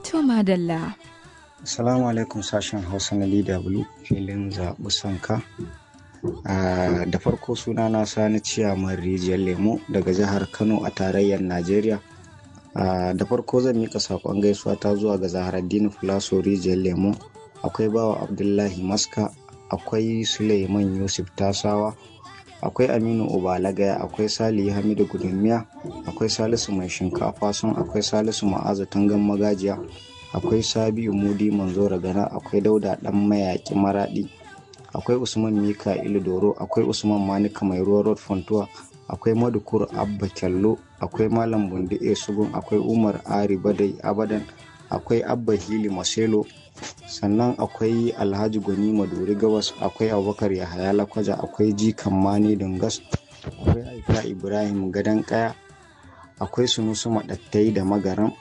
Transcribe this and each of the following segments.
To madalla. Assalamu alaikum sashen Hausa na DW filin zaɓi sanka. da farko suna na sani ciyaman rijiyar lemo daga jihar Kano a tarayyar Najeriya. da farko zan mika saƙon gaisuwa ta zuwa ga Zaharaddini Fulaso rijiyar lemo. Akwai bawa Abdullahi Maska, akwai Suleiman Yusuf Tasawa, akwai Aminu Ubalagaya, akwai Salihu Hamidu Gudunmiya, akwai Salisu Mai Shinkafa sun akwai Salisu Ma'azu Tangan Magajiya. akwai sabiu mudi manzora gana akwai dauda dan mayaki maradi akwai usman mika doro akwai usman manika mai ruwa road fontuwa akwai madukur abba kyallo akwai malam bundi e sugun akwai umar ari badai abadan akwai abba hili maselo sannan akwai alhaji gwani maduri gabas akwai abubakar yahaya lakwaja akwai jikan mani dungas akwai aika ibrahim gadan kaya akwai sunusu madattai da magaran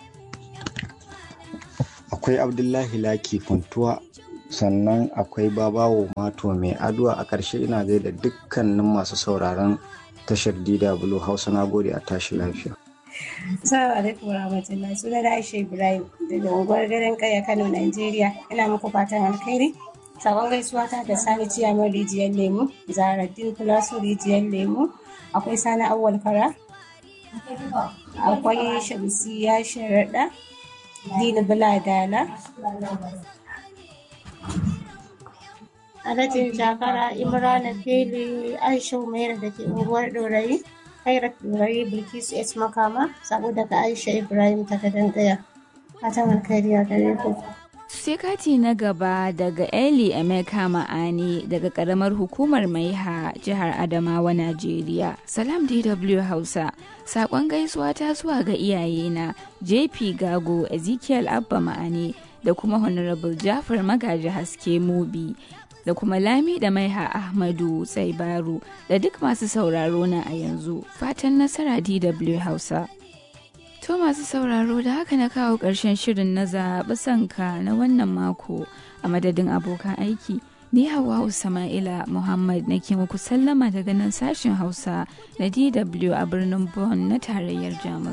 akwai abdullahi laki funtuwa sannan akwai babawo mato mai aduwa a ƙarshe ina gaida dukkanin masu sauraron tashar dw hausa na gode a tashi lafiya Assalamu alaikum warahmatullahi suna da Aisha Ibrahim daga unguwar garin Kaya Kano Najeriya ina muku fatan alkhairi sabon gaisuwa ta da Sani Ciyaman Rijiyar Lemu Zaharaddin Kulasu Rijiyar Lemu akwai Sani Awwal Kara akwai Shamsiya Sharaɗa Dina Buladala. Alhajin Jakara Imrana Feli Aisha Umaira da ke unguwar Dorayi, Khairat Dorayi Bilkisu S Makama, sabo daga Aisha Ibrahim ta gadon gaya. Fatan alkhairi a gare ku. Sai kati na gaba daga Eli Emeka Ma'ani daga karamar hukumar Maiha jihar Adamawa Najeriya. Salam DW Hausa. Sakon gaisuwa ta zuwa ga iyayena JP Gago Ezekiel Abba Ma'ani da kuma Honorable Jafar Magaji Haske Mubi da kuma Lami da Maiha Ahmadu Tsaibaru da duk masu sauraro na a yanzu. Fatan nasara DW Hausa. To masu sauraro da haka na kawo ƙarshen shirin na zaɓi sanka na wannan mako a madadin abokan aiki. Ni Hawwa Sama'ila Muhammad nake muku sallama daga nan sashen Hausa na DW a birnin Bonn na tarayyar Jamus.